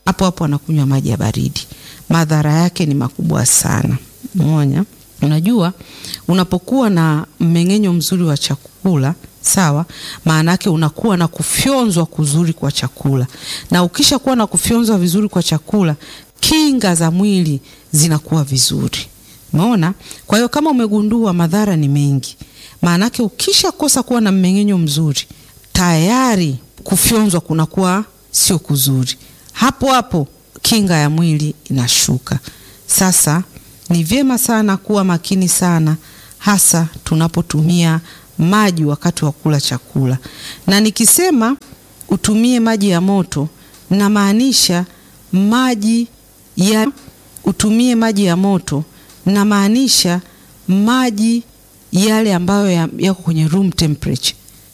hapo hapo anakunywa maji ya baridi. Madhara yake ni makubwa sana. Umeona? Unajua, unapokuwa na mmeng'enyo mzuri wa chakula sawa, maana yake unakuwa na kufyonzwa kuzuri kwa chakula, na ukisha kuwa na kufyonzwa vizuri kwa chakula, kinga za mwili zinakuwa vizuri. Umeona? Kwa hiyo kama umegundua madhara ni mengi, maana yake ukisha kosa kuwa na mmeng'enyo mzuri, tayari kufyonzwa kunakuwa sio kuzuri, hapo hapo kinga ya mwili inashuka. Sasa ni vyema sana kuwa makini sana, hasa tunapotumia maji wakati wa kula chakula. Na nikisema utumie maji ya moto, namaanisha maji ya utumie maji ya moto, namaanisha maji yale ambayo yako kwenye room temperature,